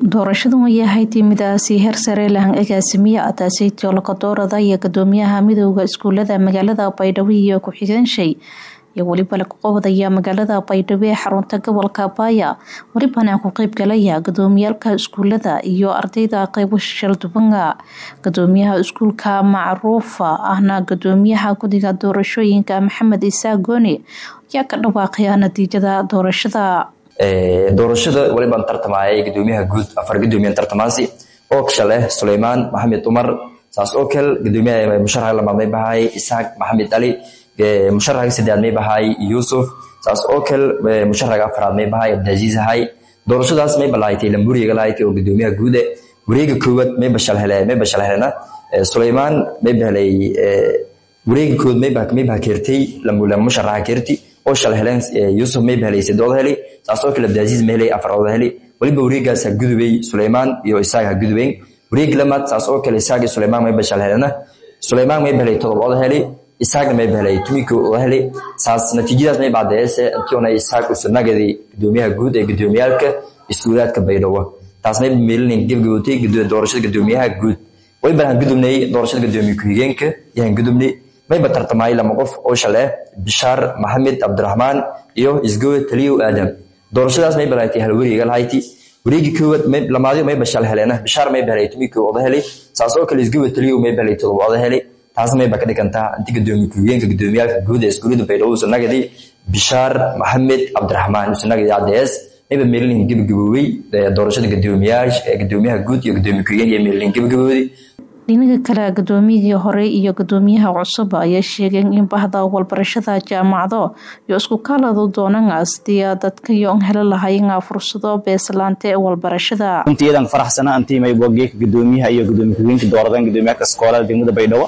doorashadan way ahayd midaasi heer sare lahan agaasimiye ataaseytio lakadoorada iyo gudoomiyaha midooda iskuulada magaalada baydhabo iyo ku-xigeenshey iyo weliba lagu qabadaya magaalada baydhabo ee xarunta gobolka baaya welibana ku qeybgalaya gudoomiyaalka iskuulada iyo ardayda qeybo shaldubanga gudoomiyaha iskuulka macruufa ahna gudoomiyaha guddiga doorashooyinka maxamed isaaq gooni ayaa ka dhawaaqaya natiijada doorashada doorashada walibaan tartamayay gudoomiyaha guud afar gudoomiyan tartamaasi oo shaleh suleymaan maxamed umar saas oo kale gudoomiyaha musharaxa lamaad may bahay isaaq maxamed ali musharaxa saddexaad may bahay yuusuf saas oo kale musharaxa afraad may bahay abdiaziiz ahay doorashadaas may balaaytay lamburiga lahayti oo gudoomiyaha guude wareega koowaad may bashal hele may bashal helena suleymaan may bahelay wareega kood may may baha keertay musharaxa keerti oo shal heleen yuusuf may bahelay sidooda heli saas oo kale abdiaziiz may helay afarooda heli waliba wareegaas ha gudubay suleymaan iyo isaaq ha gudubeyn wareeg lamaad saas oo kale isaaq iyo suleymaan may bashal helena suleymaan may bahelay todobooda heli isaaqna may bahelay tumikooda heli saas natiijadaas may bacdeese intiona isaaq usunagadii gudoomiyaha guud ee gudoomiyaalka iskuulaadka baydhabo taas may meelinin gebgabootay doorashada gudoomiyaha guud waliba han gudubnay doorashada gudoomiye ku-xigeenka iyo han gudubnay mayba tartamaay lama qof oo shale bishaar maxamed cabdiraxmaan iyo isgowe taliyow aadam doorashadaas may balaaytay hal wareega lahayti wareegi koowaad lamaadyo mayba shal heleena bishaar may bahelay tumikoo oda helay saas oo kale isgowe taliyow may bahelay todoba oda helay taas mayba ka dhigantaa inti gudoomiye ku-xigeenka gudoomiyaalka guud ee iskuulada baydhabo usanagadi bishaar maxamed cabdiraxmaan usanagadi ads mayba meelinin gebagaboowey doorashada gudoomiyaasha gudoomiyaha guud iyo gudoomiye ku-xigeen iyo meelinin gebagaboodi dhinaga kale gudoomiyadii hore iyo gudoomiyaha cusub ayaa sheegeen in bahda walbarashada jaamacado iyo isku kaaladu doonaan sidii dadka yoon heli lahayn fursado beeslaante ee walbarashada runtiiyadan faraxsana antii maybogeeka gudoomiyaha iyo gudoomiye ku-xigeenka dooradeen gudoomiyaha iskoolada degmada baydhabo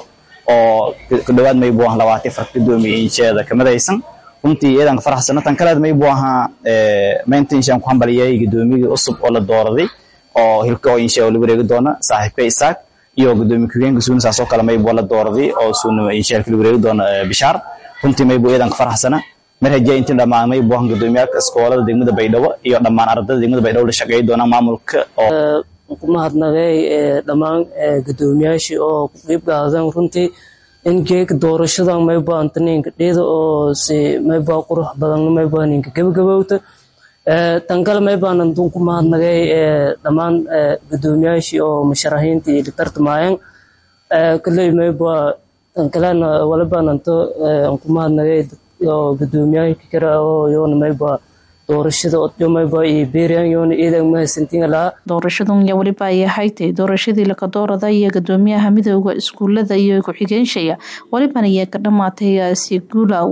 oo ku dhawaad maybu ahan labaatan far gudoomiye insheeda kamadaysan runtii iyadan faraxsana tan kaleed maybu ahaa maanta inshaan ku hambaliyay gudoomiyadii cusub oo la dooraday oo hilka oo insha la wareegi doona saaxiibka isaaq iyo gudoomiye ku-xigeenka suuna saasoo kale maybu la dooraday oo suuna inshaal kala wareegi doona bishaar runtii maybu iyadan ka faraxsana mar hajiya intii dhammaan maybu ahan gudoomiyaalka iskoolada degmada baydhabo iyo dhammaan ardada degmada baydhabo la shaqeeyi doona maamulka oo ku mahadnaqay dhammaan gudoomiyaashii oo ku qeyb qaadeen runtii in geeka doorashada mayba antaninka dheeda oo si mayba qurux badan mayba ninka gabagabowta tan kale maybaanan ku mahadnagay dhammaan gudoomiyaashii oo musharaxiintii tartamayeen kaley mayba tan kalena walibaananto ku mahadnagay oo gudoomiyaashii kale oo yoona mayba doorashada odyomayba iyo beeriyan yoona iidan mahadsantiin lahaa doorashadan yaa weliba ay ahaytay doorashadii lakadoorada iyo gudoomiyaha midooda iskuulada iyo ku-xigeenshaya welibana ayaa ka dhamaatay si guula